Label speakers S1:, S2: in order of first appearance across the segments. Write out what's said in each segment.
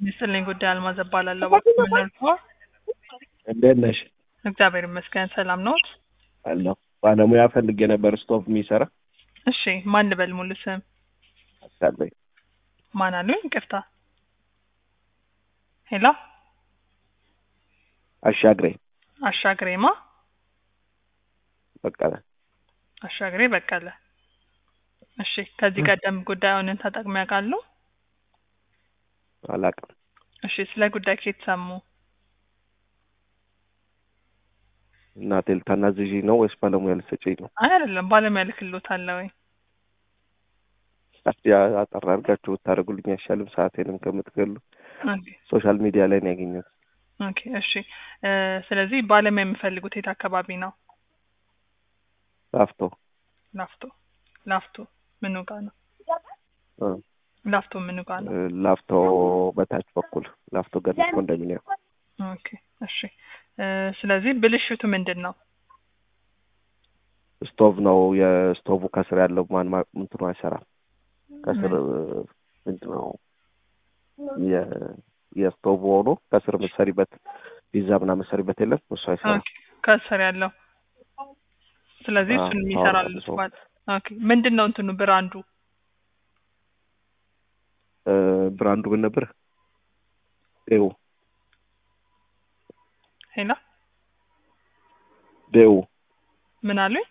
S1: ይስጥልኝ ጉዳይ አልማዝ እባላለሁ። እባክዎ ምን ልርዳዎ?
S2: እንዴት ነሽ?
S1: እግዚአብሔር ይመስገን ሰላም ነዎት?
S2: አለሁ። ባለሙያ ፈልጌ ነበር ስቶቭ የሚሰራ
S1: እሺ ማን ልበል ሙሉ ስም?
S2: አስቻለኝ
S1: ማን አሉኝ? ይቅርታ። ሄሎ
S2: አሻግሬ
S1: አሻግሬማ
S2: በቀለ
S1: አሻግሬ በቀለ። እሺ ከዚህ ቀደም ጉዳዩን ተጠቅመው ያውቃሉ?
S2: አላውቅም።
S1: እሺ ስለ ጉዳይ ከየት ሰሙ?
S2: እናቴ ልታናዝዥኝ ነው ወይስ ባለሙያ ልትሰጪኝ ነው?
S1: አይ አይደለም ባለሙያ ልክልዎታለሁ ወይ?
S2: እስኪ አጠር አድርጋችሁ ብታደርጉልኝ አይሻልም? ሰዓቴንም ከምትገሉ
S1: ኦኬ
S2: ሶሻል ሚዲያ ላይ ነው ያገኘሁት።
S1: ኦኬ እሺ እ ስለዚህ ባለሙያ የሚፈልጉት የት አካባቢ ነው?
S2: ላፍቶ
S1: ላፍቶ ላፍቶ ምኑ ጋ ነው?
S2: እ
S1: ላፍቶ ምኑ ጋ ነው?
S2: ላፍቶ በታች በኩል ላፍቶ ገነት ኮንዶሚኒየም
S1: ኦኬ እሺ እ ስለዚህ ብልሽቱ ምንድን ነው?
S2: ስቶቭ ነው። የስቶቭ ከስር ያለው ማን ማ- እንትኑ አይሰራም። ከስር ምንድን ነው የ- የስቶቭ ሆኖ ከስር የምትሰሪበት ፒዛ ምናምን የምትሰሪበት የለም እሱ አይሰራም።
S1: ኦኬ ከስር ያለው ስለዚህ
S2: አዎ፣
S1: እሱን
S2: አዎ፣
S1: የሚሰራሉ
S2: እሱ።
S1: ማለት ኦኬ ምንድን ነው እንትኑ ብራንዱ?
S2: እ ብራንዱ ምን ነበር? ዴው
S1: ሄሎ
S2: ዴው
S1: ምን አሉኝ?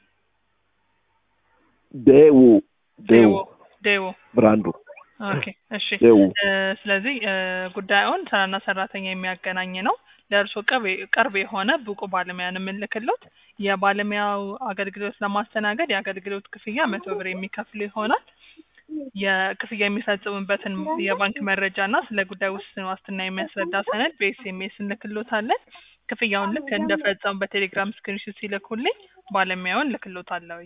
S2: ዴው ዴው
S1: ዴዎ
S2: ብራንዱ
S1: ኦኬ እሺ
S2: ዴው
S1: እ ስለዚህ እ ጉዳዩን ስራና ሰራተኛ የሚያገናኝ ነው። ለእርስዎ ቅርብ ቅርብ የሆነ ብቁ ባለሙያን የምንልክሎት የባለሙያው አገልግሎት ለማስተናገድ የአገልግሎት ክፍያ መቶ ብር የሚከፍሉ ይሆናል። የክፍያ የሚፈጽሙበትን የባንክ መረጃ እና ስለ ጉዳዩ ውስን ዋስትና የሚያስረዳ ሰነድ በኤስኤምኤስ እንልክሎታለን። ክፍያውን ልክ እንደፈጸሙ በቴሌግራም ስክሪንሾት ሲልኩልኝ ባለሙያውን ልክሎታለሁ።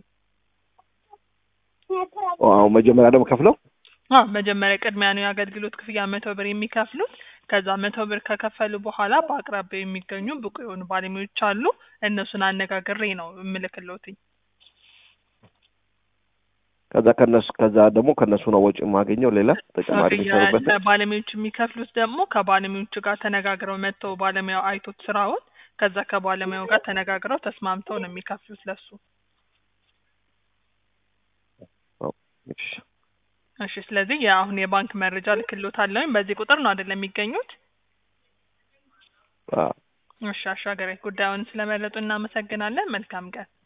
S2: አዎ መጀመሪያ ደግሞ ከፍለው
S1: አ መጀመሪያ ቅድሚያ ነው የአገልግሎት ክፍያ መቶ ብር የሚከፍሉት። ከዛ መቶ ብር ከከፈሉ በኋላ በአቅራቢያው የሚገኙ ብቁ የሆኑ ባለሙያዎች አሉ። እነሱን አነጋግሬ ነው የምልክሎትኝ።
S2: ከዛ ከነሱ ከዛ ደግሞ ከነሱ ነው ወጪ የማገኘው ሌላ ተጨማሪ የሚሰሩበት
S1: ባለሙያዎች የሚከፍሉት ደግሞ ከባለሙያዎቹ ጋር ተነጋግረው መጥተው ባለሙያው አይቶት ስራውን ከዛ ከባለሙያው ጋር ተነጋግረው ተስማምተው ነው የሚከፍሉት ለሱ።
S2: እሺ
S1: እሺ ስለዚህ የአሁን የባንክ መረጃ ልክሎታለሁኝ። በዚህ ቁጥር ነው አይደለም የሚገኙት?
S2: አዎ
S1: እሺ አሻገሬ ጉዳዩን ስለመረጡ እናመሰግናለን። መልካም ቀን።